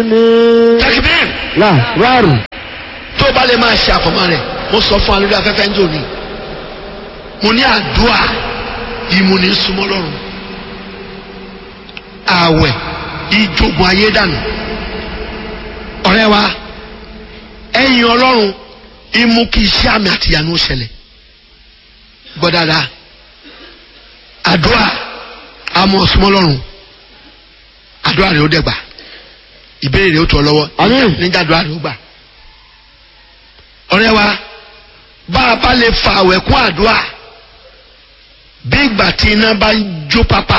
ni. tẹkibir là rárù. tó bá lè máa ṣe àfọmọ́ rẹ̀ mo sọ fún alórí afẹ́fẹ́ ń jò ní mo ní àdúrà ìmúni súnmọ́ lọ́rùn ààwẹ̀ ìjogun ayé dànù ọ̀rẹ́ wa ẹ̀yìn ọlọ́run ìmú kí iṣẹ́ àmì àtìyànú ṣẹlẹ̀ gbọ́ dáadáa àdúrà àmọ́ súnmọ́ lọ́rùn àdúrà rẹ̀ ó dẹ̀gbà ìbéèrè rẹ̀ ó tọ́ lọ́wọ́ Àmín. nígbà àdúrà rẹ̀ ó gbà ọ̀rẹ́ wa bá a bá lè fa àwẹ̀ kún àdúrà bí ìgbà tí iná bá ń jó pápá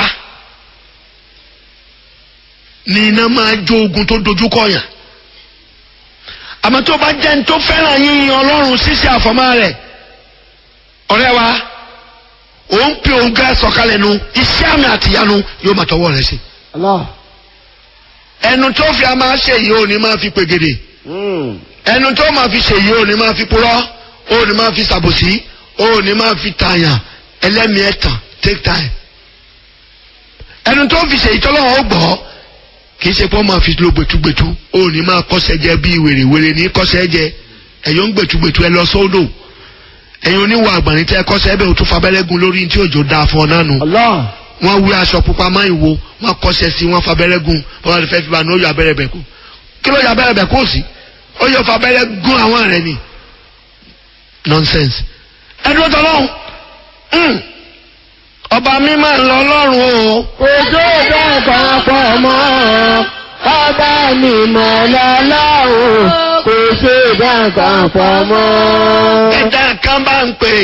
ni iná máa jó ogun tó dojú kọyàn àmọ́ tó bá jẹ́ ní tó fẹ́ràn yín ọlọ́run ṣíṣe àfọ̀mọ́ rẹ̀ ọ̀rẹ́ wa òun pe òun gá sọ̀kalẹ̀ nu iṣẹ́ àmì àtìyanu yóò máa tọwọ́ rẹ̀ sí Allah. ẹnu tó fi a máa ṣe yìí ò ní máa fi pègèdè Mm. ẹnu tó máa fi ṣèyí ò ní máa fi purọ́ ò ní máa fi ṣàbòsí ò ní máa fi tààyàn ẹlẹ́mìí ẹ̀tàn take time. ẹnu tó fi ṣèyí tọ́lọ́wọ́ ó gbọ́ kì í ṣe pé wọ́n máa fi lo gbẹtugbẹtu ò ní máa kọ́sẹ̀ jẹ bíi wèrèwèrè ní kọ́sẹ̀ jẹ ẹ̀yọ́ ń gbẹtugbẹtu ẹ lọ sódò ẹ̀yin oníwà àgbàní tẹ́ kọ́sẹ̀ ẹ̀bẹ̀ òtún fabẹ́rẹ́ gun lórí tí òjò da fún ọ náà nù Allah. wọ́n wí aṣọ pupa máa ń wo wọ́n kọ́sẹ̀ sí wọ́n fabẹ́rẹ́ gun wọ́n lè fẹ́ fi ba ní ó yọ abẹ́rẹ́ bẹ̀ kú kí ló yọ abẹ́rẹ́ bẹ̀ kú sí ó yọ fabẹ́rẹ́ gun àwọn rẹ̀ ni nonsense ẹdúró tọ́lọ́hún Mm. ọba mi máa ń lọ lọ́rùn o Ojú dàgbà pọ̀ mọ́. Bàbá mi mọ̀ lọ́lọ́run. Kò ṣe dàgbà pọ̀ mọ́. ẹ̀dá kan bá ń pè